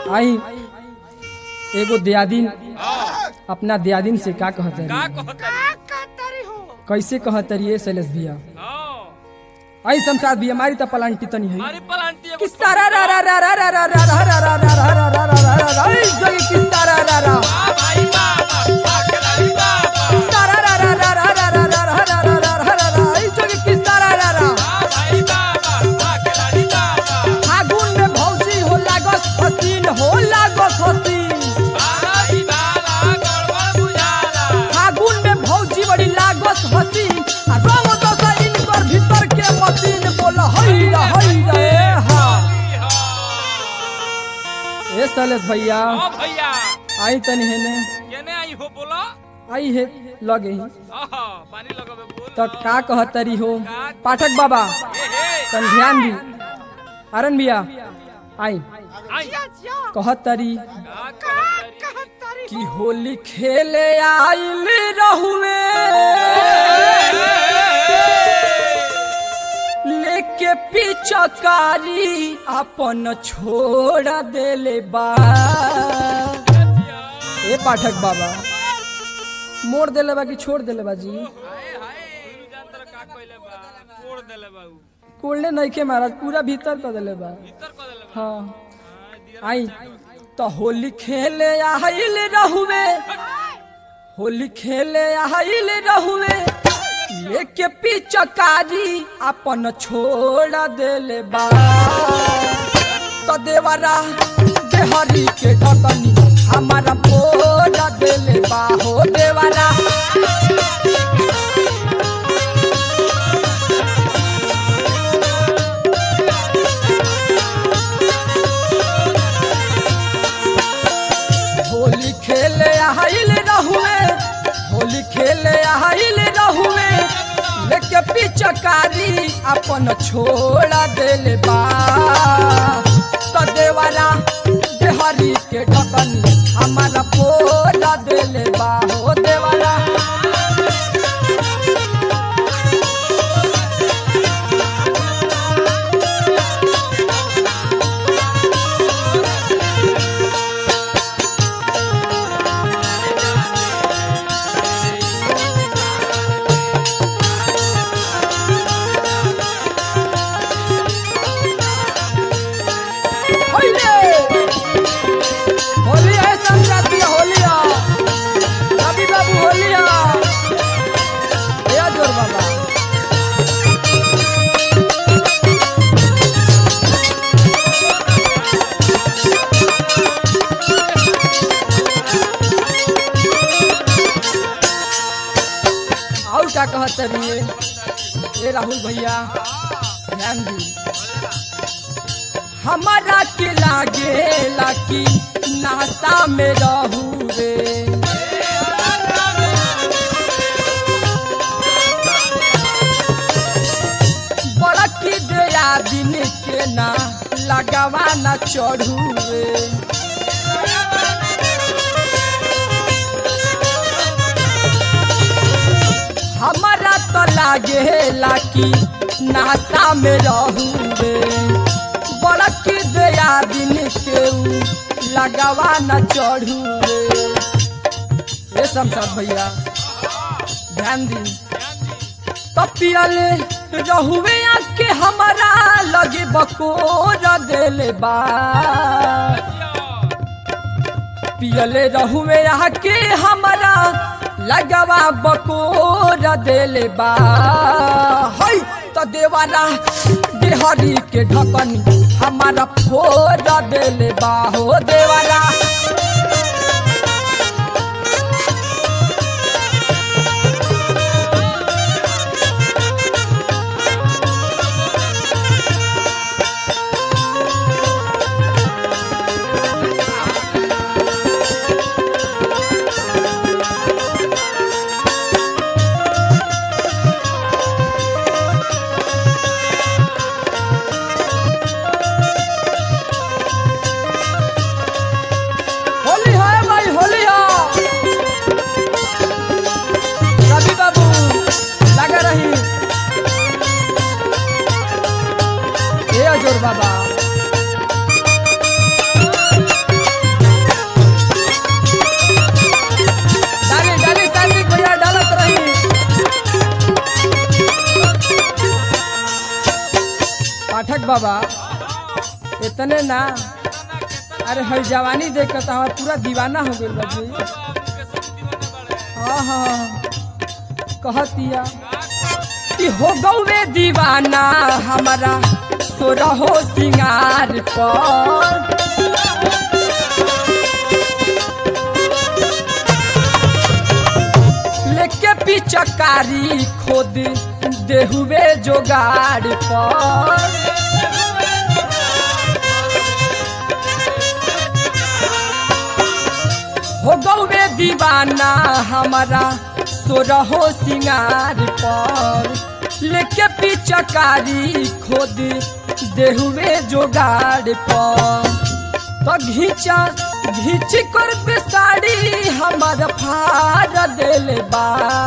आई एगो दियादिन अपना दियादिन से का कहत का है कहतरी कैसे कहत है शैलेश भैया हाँ आई शमशाद भैया मारी त पलांटी तनी है अरे पलांटी एगो किस्सा रा रा रा रा रा रा रा रा रा रा रा रा रा रा रा रा रा रा आई जगी किस्सा रा रा रा वाह भाई बाबा वाह खिलाड़ी बाबा किस्सा रा रा रा रा रा रा रा रा रा रा रा रा रा रा रा आई जगी किस्सा रा रा रा वाह भाई बाबा वाह खिलाड़ी बाबा फागुन में भौजी हो लागस हसीन हो लागस हसीन भाई बाबा गड़बड़ बुझाला फागुन में भौजी बड़ी लागस हसीन आ रंग दसा इनकर भीतर के मशीन बोल हई रा हई रा ए हा ए शैलेश भैया हाँ भैया आई तनी हेने केने आई हो बोलो आई है लगे ही आहा पानी लगावे बोल तो का कहतरी हो पाठक बाबा ए हे तन ध्यान दी अरन भैया आई आई कहतरी का कहतरी कि होली खेले आइल रहुए लेके पिचकारी अपन छोड़ देले बा ए पाठक बाबा मोड़ देले बा कि छोड़ देले बा जी हाय हाय तू जानतर का कइले बा कोड़ देले बा उ कोल्डे नइखे महाराज पूरा भीतर कर देले बा भीतर कर देले बा हाँ हाँ, दिया आई तो होली खेले आइल रहुए होली खेले आइल रहुए लेके पिचकारी अपन छोड़ देले बा तो देवरा देहरी के ढकनी हमारा फोड़ देले बा हो देवरा होली खेले आइल रहुए होली खेले आइल रहुए लेके पिचकारी अपन छोड़ा देले बा तो देवारा देहरी के ढकनी हमारा पोड़ा देले बा हो देवारा होली होली है संक्रांति होली है रवि बाबू होली है या जोर बाबा और क्या कहते रहिए ए राहुल भैया ध्यान दी हमारा के लागे लाकी नासा में रहू रे बड़ा की दया दिन के ना लगावा ना चढ़ू रे हमारा तो लागे लाकी नासा में रहू रे बड़क दया दिन के ऊ लगावा न चढ़ू रे ये शमशाद भैया ध्यान दी तो पियले रहुए के हमारा लगे बकोर देले बा पियले रहुए के हमारा लगवा बकोर देले बा हई तो देवारा देहरी के ढकनी हमारा फोड़ देले बा हो देवारा बाबा इतने ना अरे हर जवानी देख के तो हमारा पूरा दीवाना हो गइल बा जी हाँ हाँ कहतिया कि हो गौवे दीवाना हमारा सोरहो सिंगार पर लेके पिचकारी खोद देहुए जोगाड़ पर हो गौवे दीवाना हमारा सोरहो सिंगार पर लेके पिचकारी खोद देहुए जोगाड़ पर तो घीचा घीच कर पे साड़ी हमार फाड़ देले बा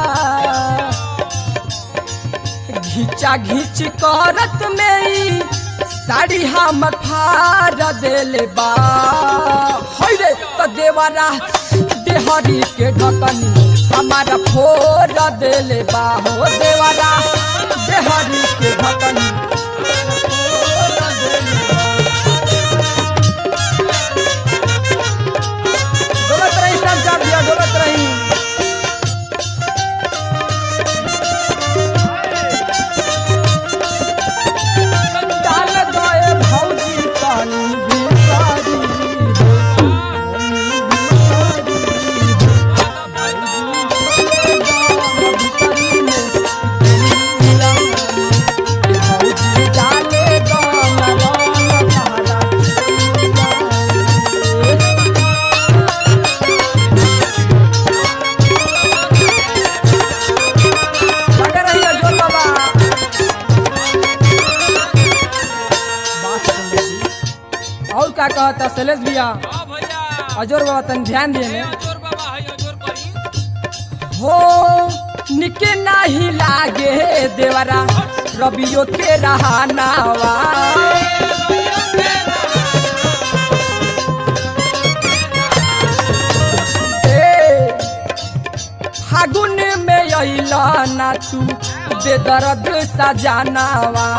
घीचा घीच करत में ई साड़ी हमर फाड़ देले बा है रे तो देवारा देहरी के ढकनी हमारा फोड़ देले बा हो देवारा देहरी के ढकनी फोड़ देले बा। डोलत रही सब चार दिया डोलत रही डाल गए भौजी पानी भिखारी भौजी डाले गाना गाना तारा लगे रहिए जोर बाबा बात सुन ली। और का कहता शैलेश भैया अजोर बाबा तन ध्यान दिए ने हो निके नाही लागे देवरा रबियो के रहानावा ए, फागुन में अइला ना तू बेदर्द सजानावा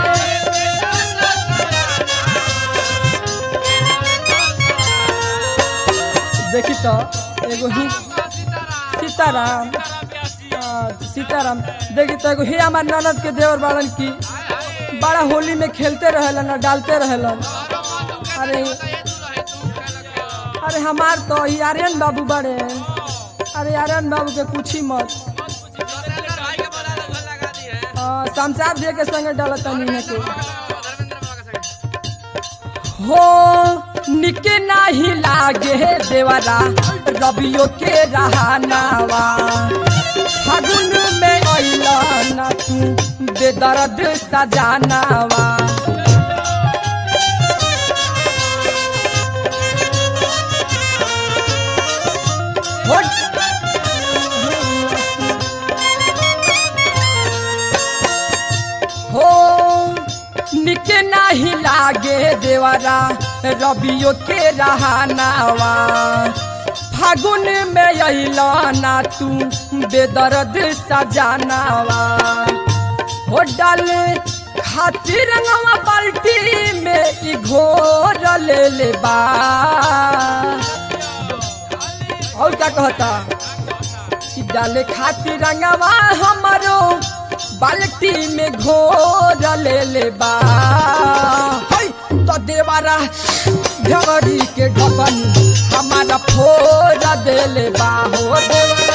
देखी तो एगो ही सीताराम हाँ, सीताराम देखी तो एगो ही हमार ननद के देवर बाड़न की बड़ा होली में खेलते रहेलन और डालते रहेलन अरे अरे हमार तो ही आर्यन बाबू बड़े अरे आर्यन बाबू के पूछी मत हाँ, शमशाद भैया के संगे डालत नहीं के हो निके नाही लागे देवरा रबियो के रहानावा फागुन में अइला ना तू बेदर्द सजानावा हो हो निके नाही लागे देवरा रबियो के रहानावा फागुन में अइला ना तू बेदर्द सजानावा हो डाल खातिर रंगवा बाल्टी में ई घोर ले ले बा और क्या कहता कि डाले खातिर रंगवा हमारो बाल्टी में घोर ले ले बा है, तो देवारा भेवरी के ढकन हमारा फोड़ दे ले बा हो देवारा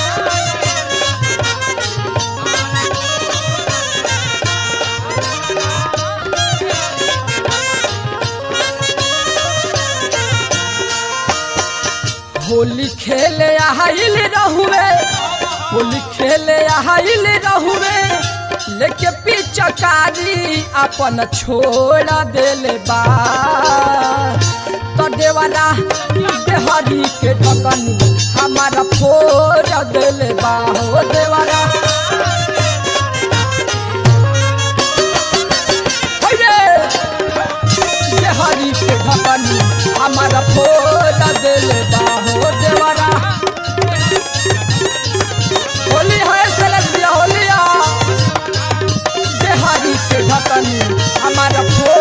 होली खेले आइल रहुए होली खेले आइल रहुए लेके पिचकारी अपन छोड़ देले बा तो देवाला देहरी के ढकन हमारा फोड़ देले बा हो देवाला हैरे! देहरी के ढकन हमारा फोड़ देले बा हो देवाला होली है सेलेब्रिया होलिया देहारी के ढकन हमारा फो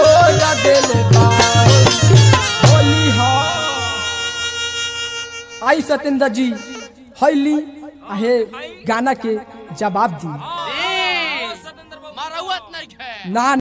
आई सत्येंद्र जी हैली आहे गाना के जवाब दी सतेंद्र बाबू मारौत नहीं है ना